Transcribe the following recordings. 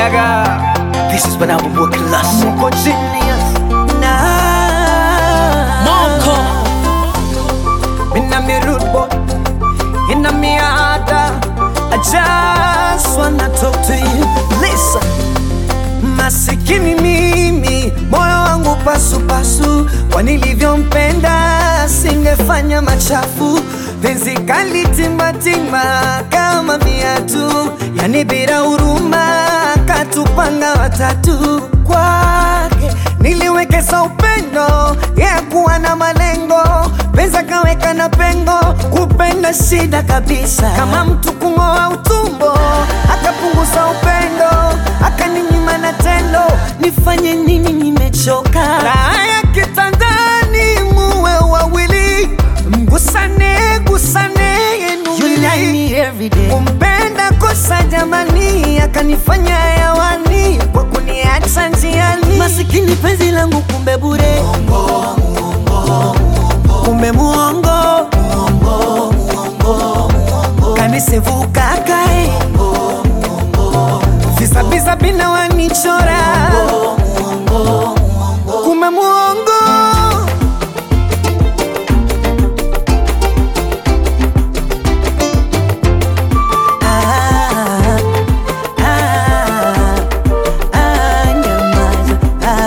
This is when I will work less. Mko genius na Moko Mina mi rude boy Ina mi ada I just wanna talk to you Listen Masikini mimi moyo wangu pasu pasu, kwa nilivyompenda singefanya machafu. Penzi kali timbatimba kama viatu, yani bila huruma, katupanga watatu. Kwake niliwekeza upendo, ya kuwa na malengo, penzi akaweka na pengo, kupenda shida kabisa, kama mtu kung'oa utumbo, akapunguza upendo, akaninyima na tendo, nifanye nini? Nimechoka raha ya kitandani, muwe wawili, mgusane gusane yenu kumpenda kosa jamani, akanifanya hewani kwa kuniacha njiani. Masikini penzi langu kumbe bure, kumbe muongo, kanisevuka kae visabisa bina wanichora, kumbe muongo Ah, ah, ah, nyamaza.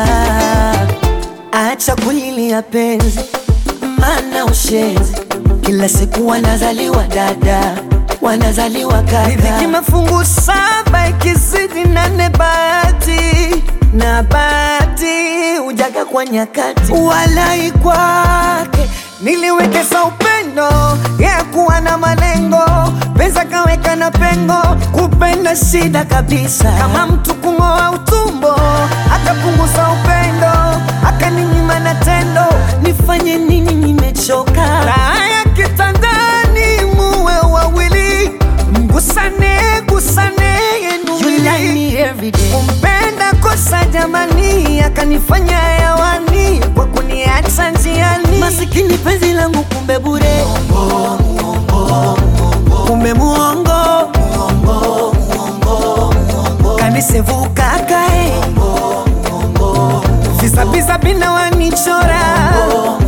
Ah, acha kulilia penzi, mana ushenzi. Kila siku wanazaliwa dada, wanazaliwa kaka. Riziki mafungu saba, ikizidi nane bahati na bahati hujaga kwa nyakati. Walai kwake niliwekeza upendo, ya kuwa na malengo, pesa kaweka na pengo, kupenda shida kabisa, kama mtu kung'oa utumbo, akapunguza upendo, akaninyima na tendo, nifanye nini? Nimechoka raha ya kitandani, muwe wawili, mgusane gusane yenu kumpenda kosa jamani, akanifanya hewani kwa kuniacha njiani. Masikini penzi langu kumbe bure, kumbe muongo, kanisevuka kae visabisa bina wanichora